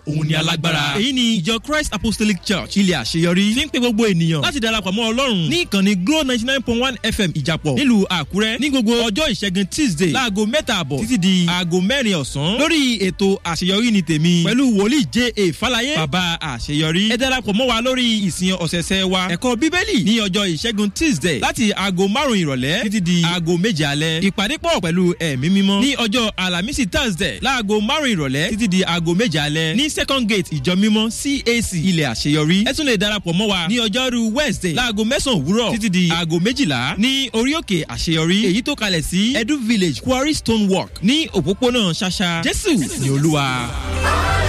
òun ni alágbára. èyí ni ìjọ christ apostolic church ilé àṣeyọrí fi ń pe gbogbo ènìyàn láti darapọ̀ mọ́ ọlọ́run ní ìkànnì glo ninety nine point one fm ìjàpọ̀ nílùú àkúrẹ́ ní gbogbo ọjọ́ ìṣẹ́gun tuesday láago mẹ́ta àbọ̀ títí di aago mẹ́rin ọ̀sán lórí ètò àṣeyọrí ni tèmi pẹ̀lú wòlíì j a falaye bàbá àṣeyọrí ẹ darapọ̀ mọ́ wa lórí ìsìn ọ̀sẹ̀ẹ̀sẹ̀ wa ẹ̀kọ́ bíbélì ní ọjọ́ ìṣẹ́gun tuesday láti aago márùn ìrọ̀lẹ́ títí di aago méje alẹ́ ìpàdé pọ̀ pẹ̀lú ẹ̀mí mímọ́ ní ọjọ́ alamisi thursday láago márùn ìrọ̀lẹ́ títí di aago méje alẹ́ ní second gate ìjọ mímọ́ cac ilẹ̀ àṣeyọrí ẹ tún lè darapọ̀ mọ́ wa ní ọjọ́rú wednesday láago mẹ́sàn-án òwúrọ̀ títí di aago méjìlá ní orí òkè àṣeyọrí èyí tó kalẹ̀ sí edu village quarry stone work ní òpópónà ṣàṣà jésù ní olúwa.